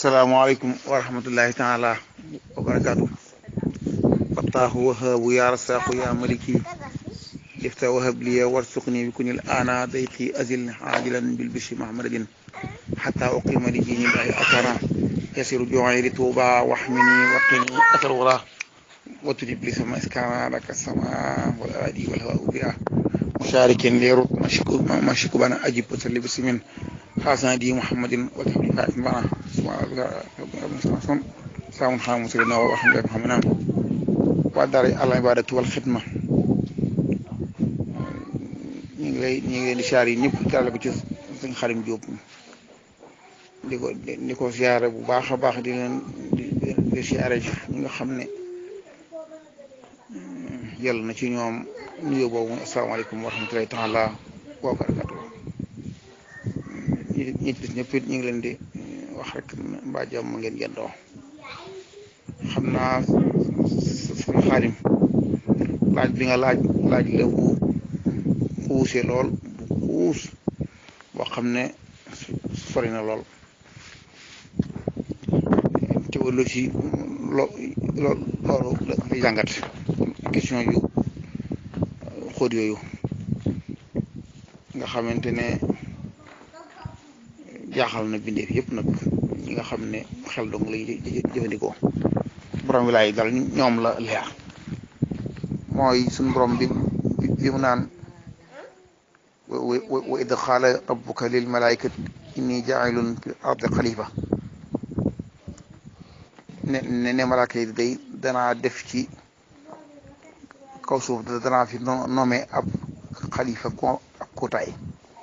salaamaaleykum wa rahmatullahi taala wa barakaatu fattaahu wahaabu yaa rasaaku yaa maliki lifta wahab liya warsuqni bi kunil ana dayqi azil ajilan bil bishi mahmadin xata uqima li diini llahi atara yasiru joxay li tuuba waxmini waqini asal wara watujib li sama iskana laka sama wal aadi wal hawa biha musharikin leerut mashiku bana ajib wasalli bisimin xaasana di muhammadin wa taxli faatin bana saamun xaam musulina wa alhamdulilah muhammadan waa daara al ibadatu wal xidma ñu ngi lay ñu ngi leen di siyaar yi ñëpp daal ko ci sëñ Xarim Jóob di ko di ko siyaare bu baax a baax di leen di siyaare ñi nga xam ne yàlla na ci ñoom nuyoo boobu asalaamaaleykum wa rahmatulahi taala wa barakatu ñi ñi ci ñëpp it ñu ngi leen di wax rek mbaa jàmm ngeen yendoo xam naa suñu xaalim laaj bi nga laaj laaj la bu xuusee lool bu xuus boo xam ne sori na lool théologie lo loolu dafay jàngat question yu xóot yooyu nga xamante ne jaaxal na bindeef yëpp nag ñi nga xam ne xel dong lay jëfandikoo borom wi laay dal ñoom la leer mooy suñ borom bi bi mu naan wa id qaala rabbuka lil malaikati inni jaa'ilun fi ardi xalifa ne ne ne malaaka yi day danaa def ci kaw suuf danaa fi nommé ab xalifa ko ak kutaay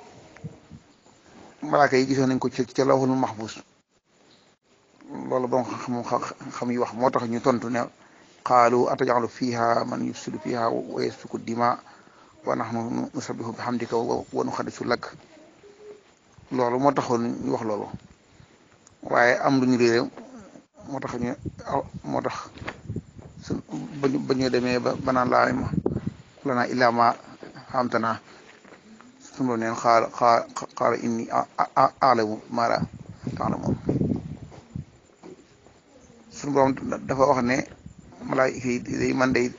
malaaka yi gisoon nañ ko ci ca lawhul mahfuz loolu borom xam xam yi wax moo tax ñu tontu ne qaalu atajalu fiha man yufsidu fiha wa yasfiku dima wa nahnu nusabbihu bihamdika wa nuqaddisu lak loolu moo taxoon ñu wax loolu waaye am lu ñu réere moo tax ñu moo tax su ba ñu demee ba banaan laa ma lana illaa ma xamtana sunu neen xaala xaala inni aalamu maa laa taalamuun sunu borom dafa wax ne malaayika yi day man day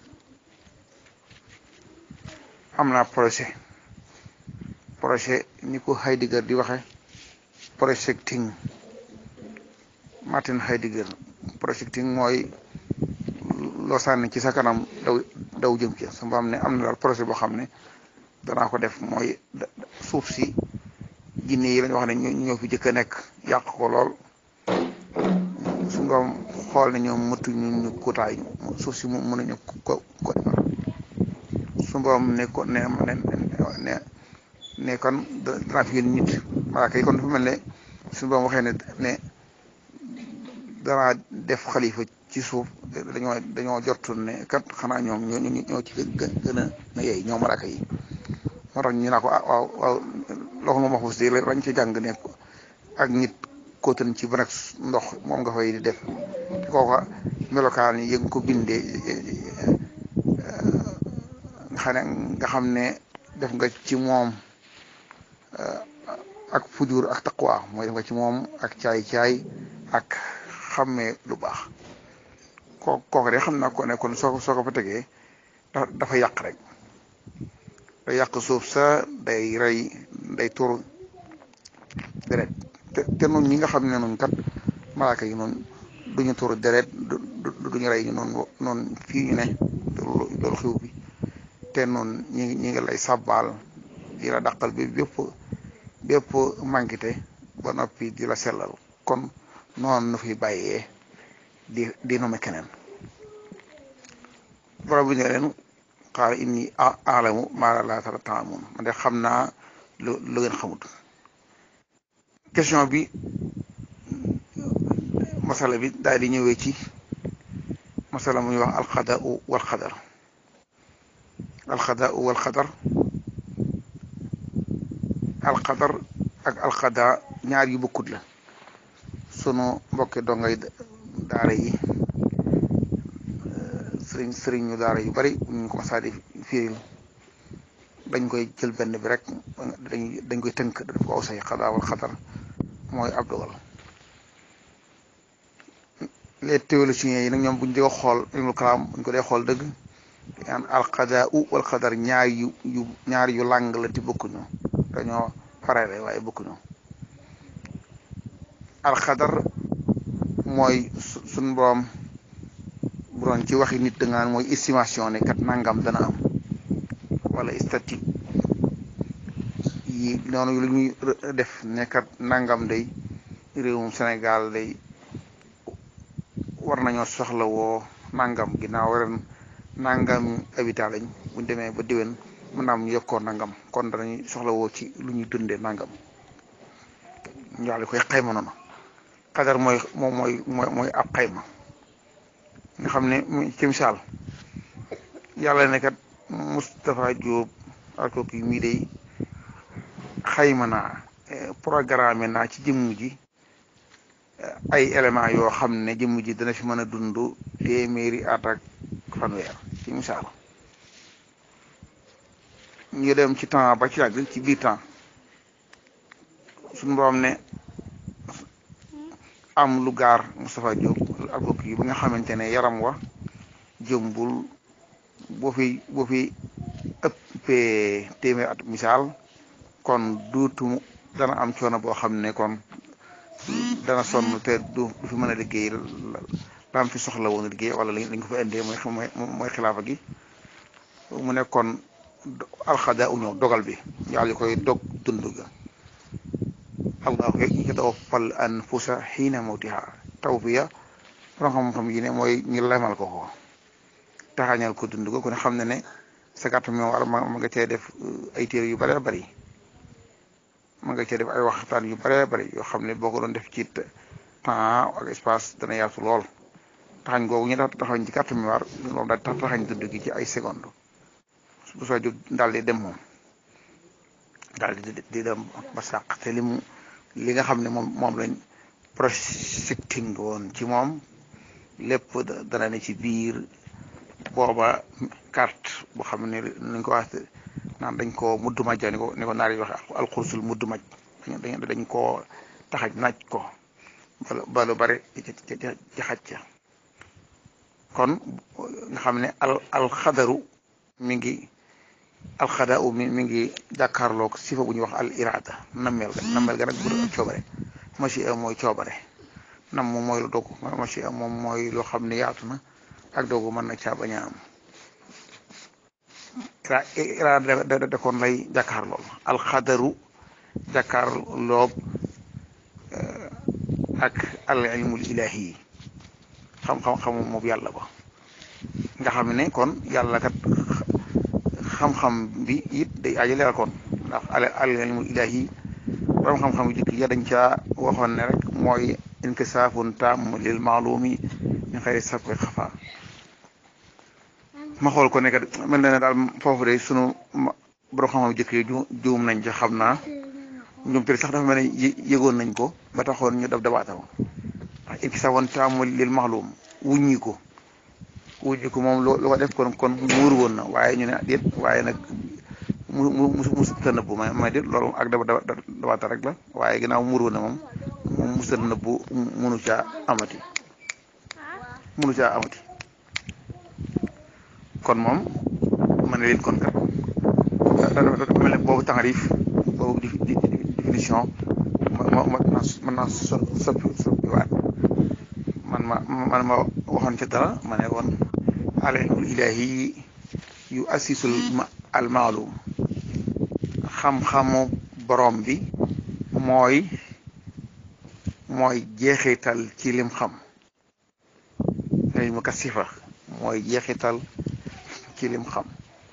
am naa projet projet ni ko Heidegger di waxe projecting Martin Heidegger projecting mooy loo sànni ci sa kanam daw daw jëm ci su am ne am na daal projet boo xam ne danaa ko def mooy suuf si jinne yi lañu wax ne ñoo fi jëkk a nekk yàq ko lool su ngoom xool ne ñoom mëtu ñu ñu kutaay suuf si mu mënuñu ko ko defar su ngoom ne ko ne ne ne kon danaa fi yónni nit malaaka yi kon dafa mel ne su ngoom waxee ne ne danaa def xalifa ci suuf dañoo dañoo jortu ne kat xanaa ñoom ñoo ñoo ci gën a na yey ñoo malaaka yi moo tax ñu naa ko ah waaw waaw loxo ma maxus de lañ ci jàng ne ak nit kóotan ci ban ndox moom nga fay di def te kooka melokaan yi yëg ko bindee nga xam ne nga xam ne def nga ci moom ak fujur ak taqwa mooy def nga ci moom ak caay-caay ak xammee lu baax koo kooku de xam naa ko ne kon soo ko soo ko fa tegee dafa yàq rek day yàq suuf sa day rey day tur deret te te noonu ñi nga xam ne noonu kat malaaka yi noonu duñu tur deret duñu rey ñu noonu noonu fii ñu ne loolu xiw bi te noonu ñi ñi ngi lay sàbbaal di la dàqal bi bépp bépp mànkite ba noppi di la sellal kon noonu nu fi bàyyee di di nome keneen borom bi ne leen xaala inni alamu maa laa ta'lamuun man de xam naa lu lu ngeen xamut question bi masala bi daal di ñëwee ci masala muy wax alxadaau wal xadar alxadaau wal xadar alxadar ak alxada ñaar yu bokkut la sunu mbokki dongay daara yi sëriñ sëriñ ñu daara yu bari ñu ko masaa di firil dañ koy jël benn bi rek dañ dañ koy tënk daf ko aw say xadaa wal xadar mooy ab dogal les théologiens yi nag ñoom buñ di ko xool ilmul kalaam buñ ko dee xool dëgg an alxadaa u wal xadar ñaar yu yu ñaar yu làng la ti bokkuñu dañoo farale waaye bokkuñu alxadar mooy suñ borom bu doon ci waxi nit da nga naan mooy estimation ne kat nangam dana am wala statique yi noonu lu ñuy def ne kat nangam day réewum Sénégal day war nañoo soxla woo nangam ginnaaw ren nangam habitat lañ buñ demee ba déwén mën naa am ñu yokkoo nangam kon danañuy soxla woo ci lu ñuy dundee nangam ñu daal di koy xayma noonu xadar mooy moom mooy mooy mooy ab xayma nga xam ne ci misaal yàlla ne kat Moustapha Diop ak kii mii day xayma naa programme naa ci jëmm ji ay éléments yoo xam ne jëmm ji dana fi mën a dund téeméeri at ak fanweer ci misaal ñu dem ci temps ba ci yàgg ci biir temps suñu borom ne am lu gaar Moustapha Diop ak kooku yi ba nga xamante ne yaram wa jëmbul boo fi boo fi ëppee téeméer at misaal kon duutu dana am coono boo xam ne kon dana sonn te du du fi mën a liggéey laam fi soxla woon liggéey wala lañ ko fa indee mooy mooy xilaafa gi mu ne kon alxada u ñëw dogal bi yàlla yi koy dog dund ga allahu yatawaffal anfusa xiina mawtiha tawfiya borom xam-xam yi ne mooy ñu lemal ko ko taxañal ko dund ga ku ne xam ne ne sa gàtt mi war ma nga cee def ay téere yu bëree bëri ma nga cee def ay waxtaan yu bëree bëri yoo xam ne boo ko doon def ci temps ak espace dana yaatu lool taxañ googu ñu tax taxañ ci gàtt mi war loolu daal tax taxañ dund gi ci ay seconde bu soo jóg daal di dem moom daal di di dem ba sàq te li mu li nga xam ne moom moom lañ projecting woon ci moom lépp dana ne ci biir booba carte boo xam ne nañ ko wax naan dañ koo mudd maj ni ko ni ko naar yi waxe alxursul mudd maj dañ dañ koo taxaj naaj ko ba lu bari ci xaj ca kon nga xam ne al alxadaru mi ngi alxada u mi mi ngi jàkkaarloog sifa bu ñuy wax al irada nammeel ga nammeel ga nag bu ak coobare machi a mooy coobare nam moom mooy lu dogu machi a moom mooy loo xam ne yaatu na ak dogu mën na caa bañ a am irada da da kon lay jàkkaarlool alxadaru jàkkaarloog ak al ilmul ilahi xam-xam xamu moom yàlla ba nga xam ne kon yàlla kat xam-xam bi it day aajo leeral kon ndax al al ilmul ilahi borom xam-xam yu jëkk ya dañ caa waxoon ne rek mooy inkisaafun taam lil maalumi min xayri sabqi xafa ma xool ko ne kat mel na ne daal foofu de sunu borom xam-xam yu jëkk yi juum nañ ca xam naa ñoom te sax dafa mel ne yëgoon nañ ko ba taxoon ñu dab dabaatal ndax inkisaafun taam lil maalum wuññi ko wuññi ko moom loo ko def kon kon muur woon na waaye ñu ne déet waaye nag mu mu mu musuta nëbbu ma ma déet loolu ak daba dabaata rek la waaye ginnaaw muur woon na moom moom musuta nëbbu munu caa amati munu caa amati kon moom ma ne leen kon kat dafa mel ne boobu taxarif boobu définition ma ma mën naa so soppi soppiwaat man ma man ma waxoon ci dara ma ne woon al ilmul ilahi yu assisul al maalum xam-xamu borom bi mooy mooy jeexital ci lim xam ilmu kasifa mooy jeexital ci lim xam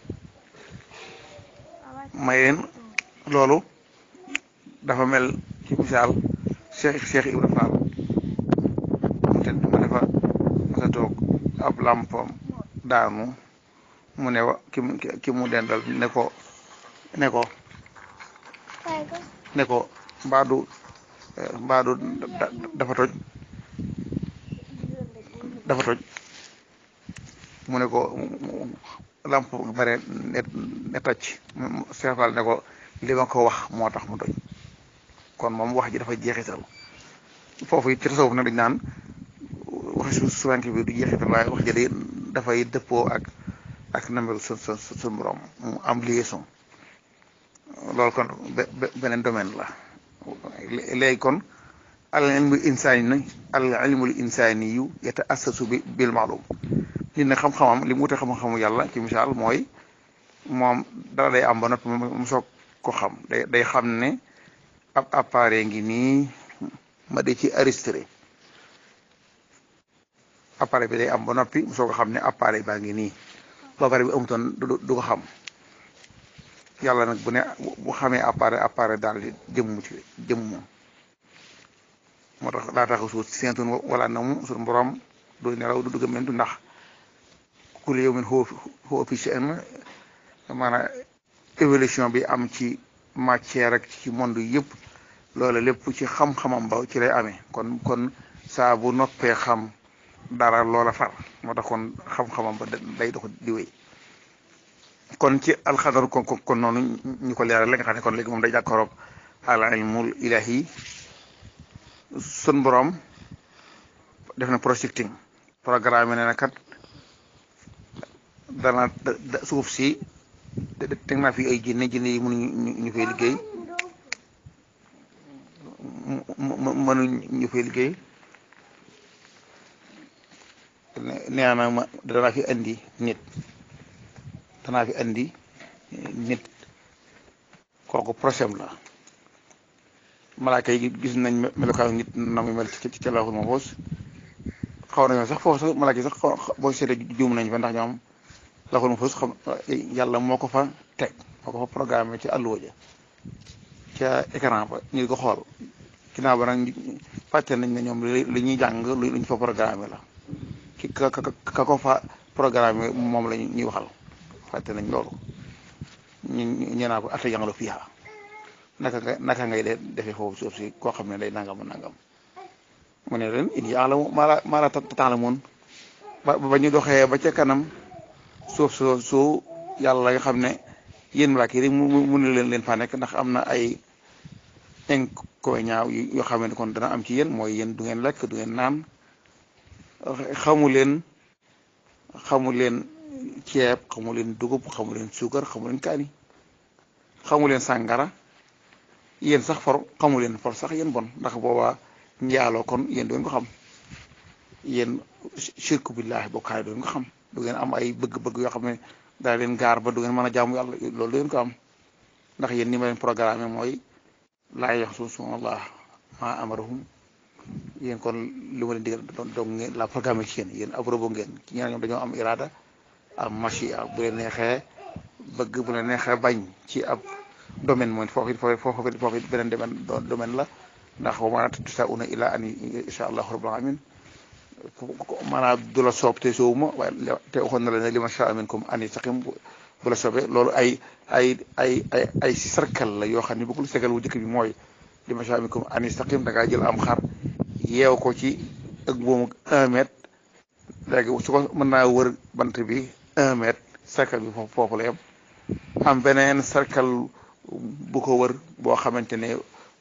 may leen loolu dafa mel ci misaal Cheikh Cheikh Ibra Fall mu te ma dafa masa toog ab làmpam daanu mu ne wa ki mu ki mu dendal ne ko ne ko ne ko mbaadu mbaadu dafa toj dafa toj mu ne ko lamp bare ne ne toj seefal ne ko li ma ko wax moo tax mu toj kon moom wax ji dafa jeexital foofu it ci tasawuf nag dañ naan waxi su suwank bi du jeexital waaye wax jële dafay dëppoo ak ak namelu su su su borom mu am liaison loolu kon beneen domaine la léegi kon al ilmul insaani al ilmul insaani yu yata assasu bi bil maalum nit ne xam-xamam li mu wute xam-xamu yàlla ci misaal mooy moom dara day am ba noppi mu soog ko xam day day xam ne ab appareil ngi nii ma de ci enregistré appareil bi day am ba noppi mu soog ko xam ne appareil baa ngi nii ba pare bi amutoon du ko xam yàlla nag bu ne bu xamee appareil appareil daal di jëmm ci jëmm moom moo tax daa tax suuf seentun wala na mu suñu borom du nelaw du dugg mentu ndax kulli yawmin huwa fi sha'n maanaam évolution bi am ci matière ak ci monde yëpp loolu lépp ci xam-xamam ba ci lay amee kon kon saa bu noppee xam dara loola far moo tax kon xam-xamam ba day dox di wéy kon ci alxadar kon kon noonu ñu ko leeral la nga xam ne kon léegi moom day jàkkaroog al ilmul ilahi sun borom def na projecting programme ne na kat dana suuf si teg naa fi ay jinne jinne yi mënuñu ñu fay liggéey mënuñ ñu fay liggéey nee na ma danaa fi andi nit danaa fi andi nit kooku procès la malaaka yi gis nañ melokaanu nit na muy mel ci ci laaxul mahfuus xaw nañoo sax foofu sax malaaka yi sax boo seetee juum nañ fa ndax ñoom laaxul mahfuus xam yàlla moo ko fa teg moo ko fa programme ci àlluwa ja ca écran ba ñu ko xool ginnaaw ba nag fàtte nañ ne ñoom li ñuy jàng lu ñu fa programme la ki ka ka ko fa programme moom la ñuy waxal fàtte nañ loolu ñu ñu naa ko ata jàngalo fiiha naka nga naka ngay de defee foofu suuf si koo xam ne day nangam nangam mu ne leen in ya'lamu maa laa maa laa ta'lamuun ba ba ñu doxee ba ca kanam suuf soo su yàlla nga xam ne yéen malaaka yi mu mu ne leen leen faa nekk ndax am na ay inconvénients yoo xam ne kon dana am ci yéen mooy yéen du ngeen lekk du ngeen naan xamu leen xamu leen ceeb xamu leen dugub xamu leen suukar xamu leen kaani xamu leen sàngara yéen sax for xamu leen for sax yéen bon ndax boobaa njaaloo kon yéen du ngeen ko xam yéen shirku billahi bokkaay du ngeen ko xam du ngeen am ay bëgg-bëgg yoo xam ne daa leen gaar ba du ngeen mën a jaamu yàlla loolu du ngeen ko am ndax yéen ni ma leen programme mooy laa yaxsuuna Allah maa amarahum yéen kon li ma leen digal donc ngeen la programme ci yéen yéen ab robo ngeen ci ñeneen ñoom dañoo am irada am machia bu leen neexee bëgg bu leen neexee bañ ci ab domaine mooy foofu it foofu it foofu it beneen domaine domaine la ndax wa maa tashaa'uuna illaa an yashaa Allahu rabbul aalamiin maanaam du la soob te soowuma waaye te waxoon na la ne li ma shaa minkum an yastaqim bu la soobee loolu ay ay ay ay ay si sarkal la yoo xam ne bu ko segal wu njëkk bi mooy li ma shaa minkum an yastaqim da ngaa jël am xar yeew ko ci ak boomu un mètre léegi su ko mën naa wër bant bi un mètre cercle bi foofu foofu la yem am beneen cercle bu ko wër boo xamante ne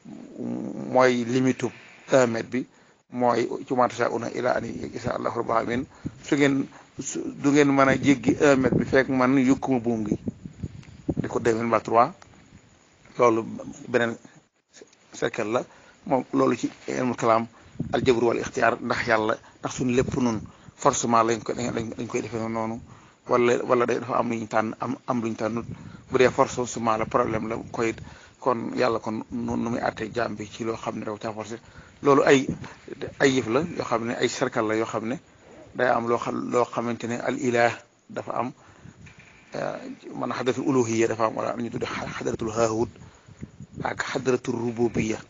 mooy limitu un mètre bi mooy ci ma tashaa'uuna illaa an yashaa Allahu rabbul aalamiin su ngeen du ngeen mën a jéggi un mètre bi fekk man yukkuma buum gi di ko deux mille ba trois loolu beneen cercle la moom loolu ci ilmul kalaam al jabr wal ixtiyaar ndax yàlla ndax suñu lépp nun forcément lañ ko dañ koy defee noonu wala wala dafa am lu ñu tànn am am lu ñu tànnut bu dee forcément la problème la koy kon yàlla kon nu nu muy àttee jaam bi ci loo xam ne dafa caa forcé loolu ay ay yëf la yoo xam ne ay cercle la yoo xam ne day am loo xam loo xamante ne al ilah dafa am man xadratul uluhiyya dafa am wala ñu tudde xadratul haahut ak xadratul rububiyya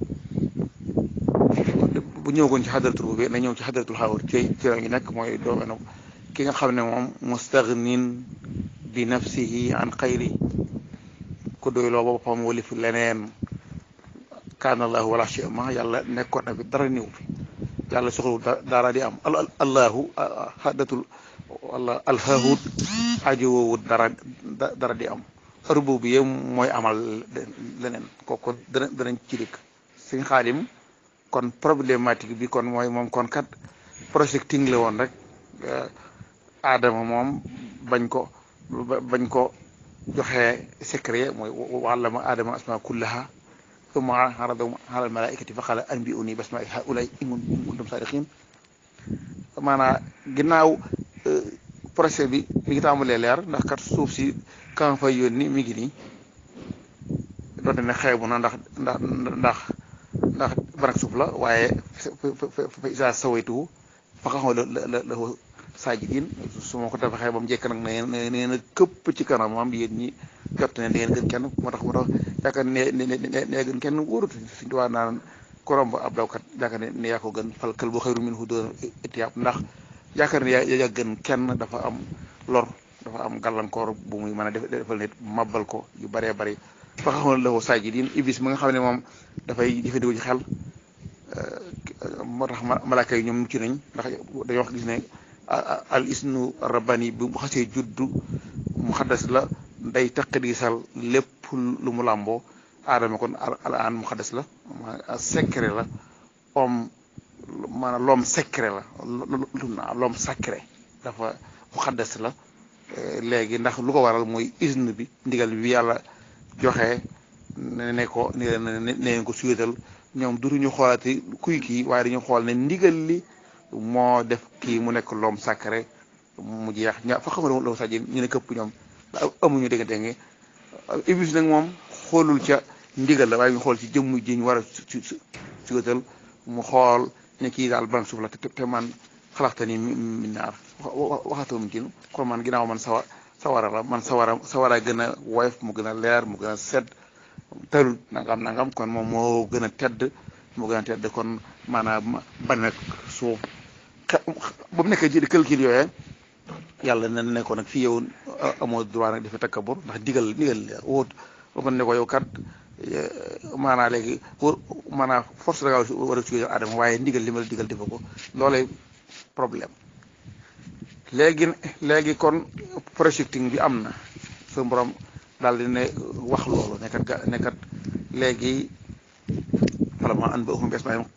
bu ñëwagoon ci xadratul rububiyya na ñëw ci xadratul haahut ci ci la ñu nekk mooy doomenu ki nga xam ne moom mustaghnin bi nafsihi an xayri ku doyloo boppam walif leneen kaana allahu wala shay ma yàlla nekkoon na fi dara niw fi yàlla soxlawul dara di am allahu xadatul wala alhahut ajowoowut dara dara di am rububiyya mooy amal leneen kooku dana danañ ci dikk suñ xaalim kon problématique bi kon mooy moom kon kat projecting la woon rek aadama moom bañ ko bañ ko joxee secret mooy wàllama aadama asma kullaha summa aradahum ala al malaikati fa qala anbi'uni bi asma'i haula'i in kuntum sadiqin maanaam ginnaaw projet bi mi ngi tàmbalee leer ndax kat suuf si kan fay yónni mi ngi nii doonte ne xeebu na ndax ndax ndax ndax barak suuf la waaye fa isa sawaytuhu fa xaxoo la la la saajidin su ma ko tabaxee ba mu jekk nag ne nee na këpp ci kanamam yéen ñi jot ne ngeen gën kenn moo tax moo tax yaakaar ne ne ne gën kenn wóorut suñu tubaab naan korom ba ab dawkat yaakaar ne ne yaa ko gën fal kël bu xayru minhu doon itiyaab ndax yaakaar ne yaa gën kenn dafa am lor dafa am gàllankoor bu muy mën a defal nit mabal ko yu bëree bëri fa xaxoon la saajidin iblis mi nga xam ne moom dafay jëfandikoo ci xel moo tax malaaka yi ñoom mucc nañ ndax dañoo wax gis ne al isnu rabbani bu xasee juddu mu xaddas la day taqdisal lépp lu mu làmboo aadama kon al an mu xaddas la secret la om maanaam l'homme secret la l'homme sacré dafa mu xaddas la léegi ndax lu ko waral mooy isne bi ndigal bi yàlla joxe ne ko ne ne ko suyétal ñoom dutuñu xoolati kuy kii waaye dañu xool ne ndigal li moo def kii mu nekk l'homme sacré mu jeex ña fa xamara la saji ñu ne këpp ñoom amuñu dégg dégg iblis nag moom xoolul ca ndigal la waaye ñu xool ci jëmm ji ñu war a suyétal mu xool ne kii daal ban suuf la te man xalaxta ni min naar waxatoo ci kon man ginnaaw man sawa sawara la man sawara sawara gën a woyof mu gën a leer mu gën a sedd tërul nangam nangam kon moom moo gën a tedd moo gën a tedd kon maanaam ban nag suuf ba mu nekkee ji di calcul yooyee yàlla na ne ko nag fii yow amoo droit nag dafa takkabur ndax digal digal wóot ba ko ne ko yow kat maanaa léegi pour maanaa force da ngaa war a suy adama waaye ndigal li ma la digal defa ko loolee problème léegi léegi kon projecting bi am na su borom daal di ne wax loolu nekkat ga nekkat léegi vraiment an ba um bes maay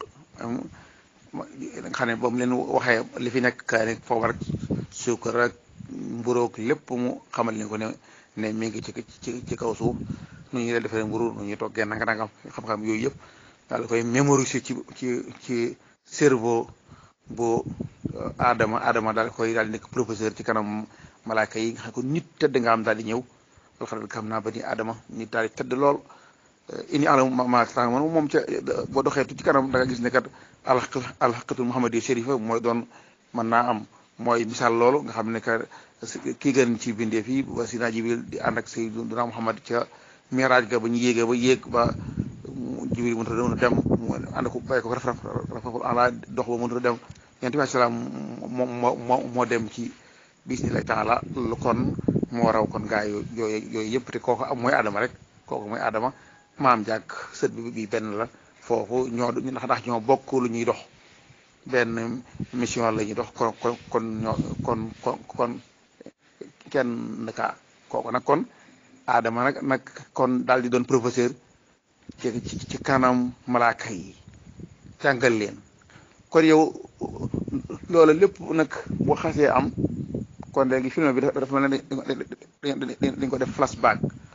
nga xam ne ba mu leen waxee li fi nekk kaa ne foofu rek suukar ak mburoog lépp mu xamal ni ko ne ne mi ngi ci ci ci kaw suuf nu ñuy defee mburu nu ñuy toggee nanga nangam xam-xam yooyu yëpp daal koy mémoriser ci ci ci cerveau bu Adama Adama daal koy daal di nekk professeur ci kanam malaaka yi nga xam ko nit tëdd nga am daal di ñëw alxaral xam naa ba ni Adama nit daal di tëdd lool ini alam ma tàng man moom ca boo doxee ci kanam da nga gis ne kat alxaqatul muhammadi shérifa mooy doon mën naa am mooy misaal loolu nga xam ne que kii gën ci bindee fii ba Sina Jibril di ànd ak Sayyiduna Muhammad ca miraaj ga ba ñu yéegee ba yéeg ba Jibril mënut a dem mu ànd ko bàyyi ko raf raf rafaful ala dox ba mënut a dem yonent bi salaam moo moo moo dem ci bismillahi taala lu kon moo raw kon gaa yooyu yooyu yëpp te kooku am mooy Adama rek kooku mooy Adama maam jàkk sët bi bi benn la foofu ñoo ndax ndax ñoo bokk lu ñuy dox benn mission la ñuy dox kon kon kon ñoo kon kon kon kenn ka kooku nag kon Adama nag nag kon daal di doon professeur ci ci kanam malaaka yi jàngal leen kon yow loolu lépp nag boo xasee am kon léegi film bi dafa mel ne dañ ko def flashback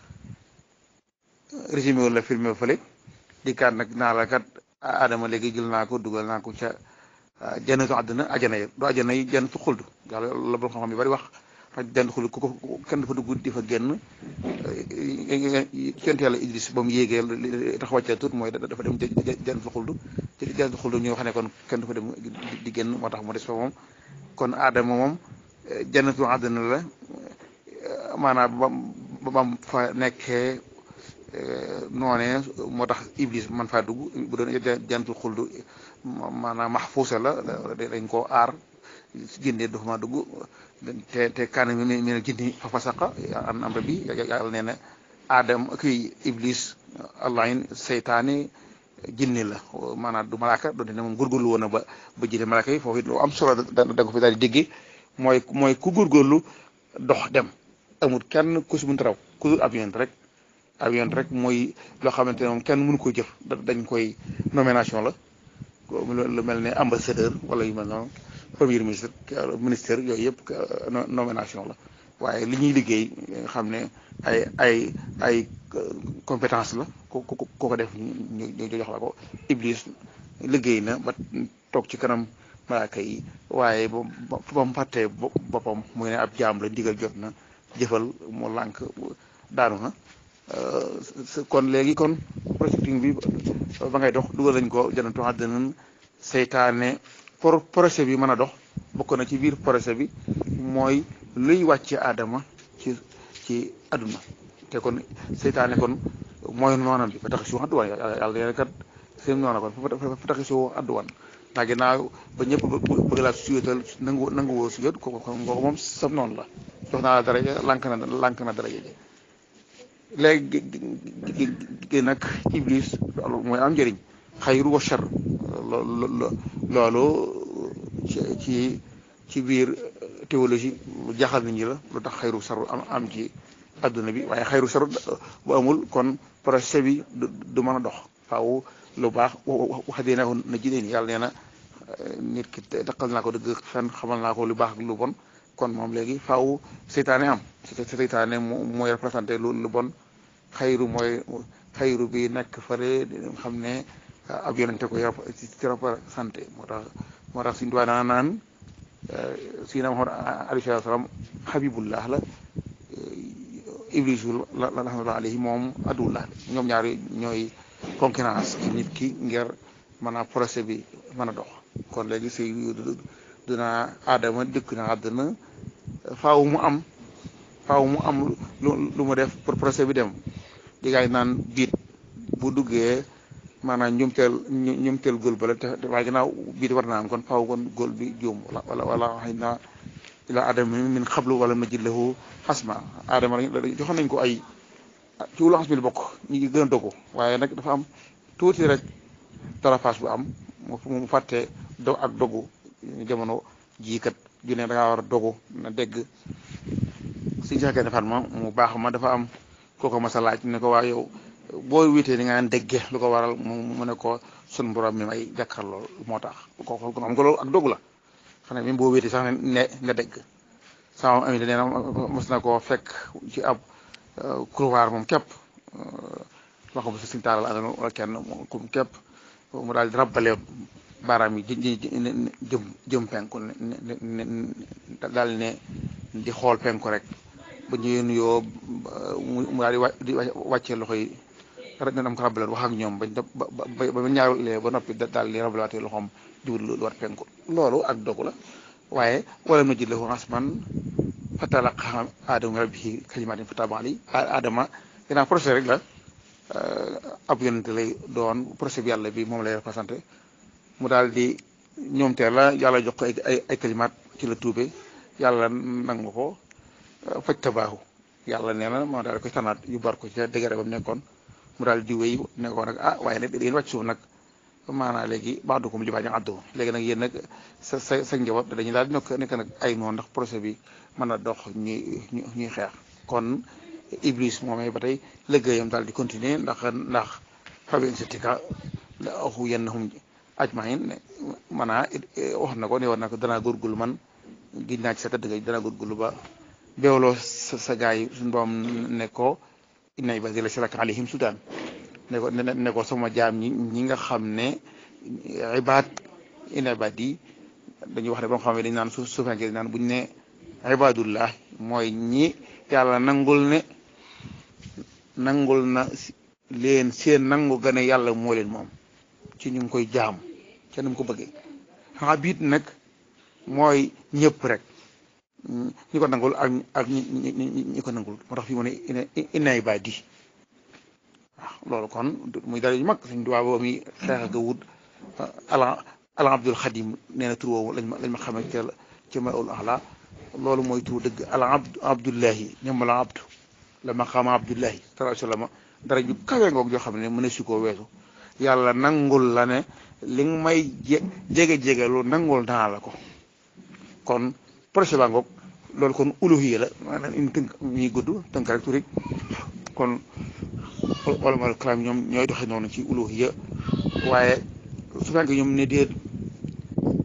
résumé woon la filmé fële di kat nag naa la kat Adama léegi jël naa ko dugal naa ko ca jannatu àdduna ajana yi du ajana yi jannatu xuld yàlla la borom xam-xam yu bari wax ndax jannatu xuld ku ko kenn dafa dugg di fa génn yonent yàlla Idris ba mu yéegee tax wàccee tuut mooy dafa dem jannatu xuld ci jannatu xuld ñu wax ne kon kenn dafa dem di génn moo tax mu des fa moom kon Adama moom jannatu àdduna la maanaam ba ba mu fa nekkee noonee moo tax iblis man faa dugg bu doon jantul xuldu maanaam maxfuusa la dañ koo aar génnee dafa maa dugg te te kaana mi mi ne jinni fa fasaqa an amra bi yàlla nee na adam kii iblis allahin seytaane jinni la maanaam du malaaka doonte ne moom góorgóorlu woon na ba ba jëlee malaaka yi foofu it lu am solo da nga ko fi daal di déggee mooy mooy ku góorgóorlu dox dem amul kenn ku si mënta raw ku dul avion rek avion rek mooy loo xamante ne moom kenn mënu ko jëf dañ koy nomination la lu mel ne ambassadeur wala yu mel noonu premier ministre ministère yooyu yëpp nomination la waaye li ñuy liggéey nga xam ne ay ay ay compétence la ku ku ku ko def ñu ñu jox la ko Iblis liggéey na ba toog ci kanam malaaka yi waaye ba ba mu fàttee boppam muy ne ab jaam la ndigal jot na jëfal mu lànk daanu na kon léegi kon projecting bi ba ngay dox dugal nañ ko janatu àddina seytaane pour projet bi mën a dox bokk na ci biir projet bi mooy luy wàcce aadama ci ci àdduna te kon seytaane kon mooy noonam bi fa tax si àdduwaan yàlla nee kat seen noona kon fa tax si àdduwaan ndax ginnaaw ba ñëpp bëgg laa suyétal nangu nangu woo suyét ko ko moom sam noonu la jox naa la daraja lànk na lànk na daraja ji léegi gi nag iblis mooy am njëriñ xayru wa char loolu ci ci biir théologie lu jaxal nit ñi la lu tax xayru saru am am ci adduna bi waaye xayru saru bu amul kon projet bi du mën a dox faaw lu baax wax dee naa ko na jidéen yàlla nee na nit ki daqal naa ko dëgg fen xamal naa ko lu baax ak lu bon kon moom léegi faaw seytaane am seytaane mooy représenté lu lu bon xayru mooy xayru bi nekk fële xam ne ab yonente ko ci représenté moo tax moo tax suñu duwaa naan naan sina Muhammad alayhi salaam habibullah la iblisul la rahmatullah alayhi moom adullah ñoom ñaar ñooy concurrence ci nit ki ngir mën a procès bi mën a dox kon léegi si dina aadama dëkk na àddina faaw mu am faaw mu am lu mu def pour procès bi dem di gaay naan biit bu duggee maanaam ñumteel ñumteel góol ba la te waaye ginnaaw biit war naa am kon faaw kon góol bi juum wala wala xëy na ila adama min xablu wala najid lahu xasma aadama joxoon nañ ko ay ci wulu xas bi bokk ñi ngi gën a dogu waaye nag dafa am tuuti rek darafaas bu am mu fàtte do ak dogu jamono jii kat ju ne da ngaa war a dogu na dégg suñu saxkee defar ma mu baax ma dafa am kooko ma sa laaj ne ko waa yow boo witee ni nga naan dégge lu ko waral mu ne ko sun borom mi may jàkkar lool moo tax ko xool ko am nga loolu ak dogu la xam ne même boo wéetee sax ne nga dégg sama ami nee na mos na koo fekk ci ab couloir moom képp wax ko si suñu taalal àndal wala kenn kum képp mu daal di rabbale baaraam yi jëm jëm penku ne daal ne di xool penku rek ba ñu nuyoo mu daal di wàccee loxo yi rek ne dam ko rabbale wax ak ñoom bañ ba ba ba ñaarulee ba noppi daal di rabbalaatee loxoom jublu lu war penku loolu ak dogu la waaye wala nu jël lahu asman fatalaqa aadama rabbihi kalimaatin fataba alayhi aadama ginnaaw procès rek la ab yonente lay doon procès bi yàlla bi moom lay représenté mu daal di ñoom teel la yàlla jox ko ay ay ay kalimaat ci la tuube yàlla nangu ko faj tabaahu yàlla nee na moo daal koy tanaat yu bar ko ci dëgëre ba mu nekkoon mu daal di wéy nekkoon nag ah waaye nag yéen wàcc suuf nag maanaam léegi baadukum li baax àddu léegi nag yéen nag sa sa sa njaboot dañuy daal di nekk nekk nag ay noonu ndax procès bi mën a dox ñuy ñuy xeex kon Iblis moomee ba tey liggéeyam daal di continuer ndax ndax fabi insitika la axu yennahum ajmain ne maanaa wax na ko ne war na ko danaa góorgóorlu man giñ naa ci sa tëdd danaa góorgóorlu ba beewloo sa sa gars yi suñu boom ne ko inna ibadi laysa laka alayhim sultaan ne ko ne ko sama jaam ñi ñi nga xam ne ibaad inna ibadi dañuy wax ne ba nga xam ne dañ naan su suufenke dañ naan buñ ne ibadullah mooy ñi yàlla nangul ne nangul na leen seen nangu gane yàlla moo leen moom ci ñu ngi koy jaam ca nu mu ko bëggee xanaa biit nag mooy ñëpp rek ñi ko nangul ak ak ñi ñi ñi ko nangul moo tax fii mu ne inna ibadi waaw loolu kon muy dara yu mag suñ duwaa boobu mi xeex ak wut ala ala abdul xadim nee na tur woowu lañ ma lañ ma xamee ca ca ma ul ala loolu mooy tur dëgg ala abd abdullahi ñoom la abdu la ma xama abdullahi sallallahu alayhi wasallam dara ju kawe ngoog joo xam ne mën a si koo weesu yàlla nangul la ne li nga may jege jege lu nangul naa la ko kon projet baa ngoog loolu kon uluhiya la maanaam une tënk ñuy gudd tënk rek tuuti kon wala mal kalaam ñoom ñooy doxee noonu ci uluhiya waaye su fekkee ñoom ne déet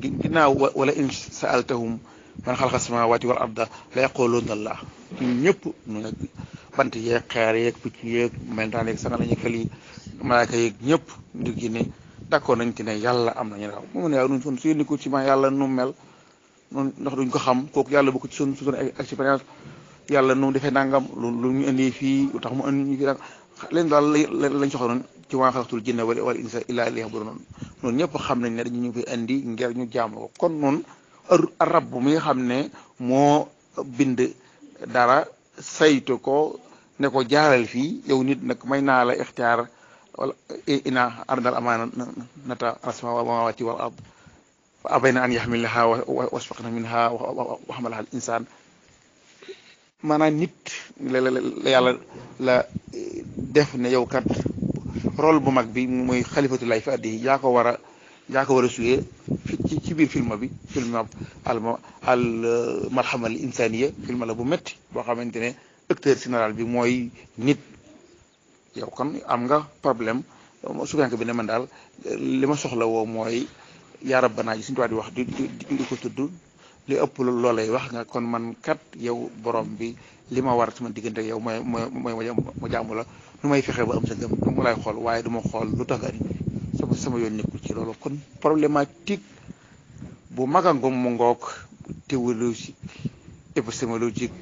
ginnaaw wala in saaltahum man xalaqa samawati wal arda la yaquluna allah ñun ñëpp ñu nag bant yeeg xeer yeeg picc yeeg melentaan yeeg sanga lañu xel yi malaaka yeeg ñëpp ndir gi ne d'accord nañ ci ne yàlla am nañu raw mu ne waaw nun sun suñu ko ci ma yàlla nu mel noonu ndax duñ ko xam kooku yàlla bu ko ci sun suñu expérience yàlla nu defee nangam lu lu ñu indi fii lu tax mu indi ñu fi nag leen daal lañ soxla noonu ci waa xalaqtul jinna wal wal insa illa liya'budun noonu noonu ñëpp xam nañ ne dañu ñu fi indi ngir ñu jaamu ko kon noonu rab mi nga xam ne moo bind dara saytu ko ne ko jaaral fii yow nit nag may naa la ixtiyaar wala ina ardal amaana nata as-samaawaati wal ard fa abayna an yaxmilnaha wasfaqna minha wa xamalaha al insaan maanaam nit la la yàlla la def ne yow kat rôle bu mag bi muy xalifatu lay fi addi yaa ko war a yaa ko war a suyee ci ci biir film bi film al al marhama al insaniya film la bu métti boo xamante ne acteur général bi mooy nit yow kon am nga problème suganke bi ne man daal li ma soxla woo mooy yaa rabbanaa ji suñu tubaab di wax di di di ko tudd li ëpp loolay wax nga kon man kat yow borom bi li ma war sama diggante yow mooy mooy mooy ma jaamu la nu may fexe ba am sa ngëm mu lay xool waaye du ma xool lu tax nga sama sama yoon nekkul ci loolu kon problématique bu mag a ngom mu ngoog théologie épistémologique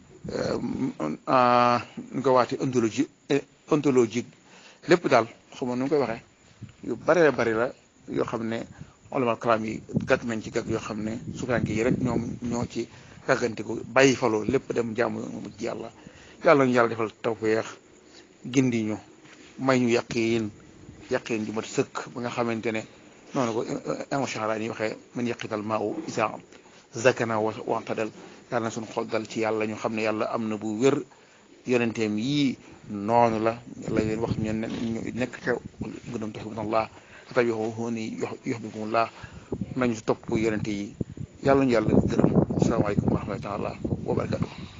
nu ko waati ontologie ontologique lépp daal xam nu ngi koy waxee yu bare bari la yoo xam ne olamal kalaam yi gàgg nañ ci gàgg yoo xam ne sukaanke yi rek ñoom ñoo ci gàggantiku bàyyi faloo lépp dem jaamu ci yàlla yàlla ñu yàlla defal tawfeex gindi ñu may ñu yaqiin yaqiin ju mat sëkk ba nga xamante ne noonu ko émotion yi waxee man yaqital maa u isa zakana waxtadal yàlla na suñu xol dal ci yàlla ñu xam ne yàlla am na bu wér yonenteem yii noonu la la leen wax ñu nekk xew gënam tuhibbuunallah fattabi'uuni yuhbibkumullah nañu topp yonente yi yàlla ñu yàlla gërëm asalaamaaleykum wa rahmatullahi wa barakatuh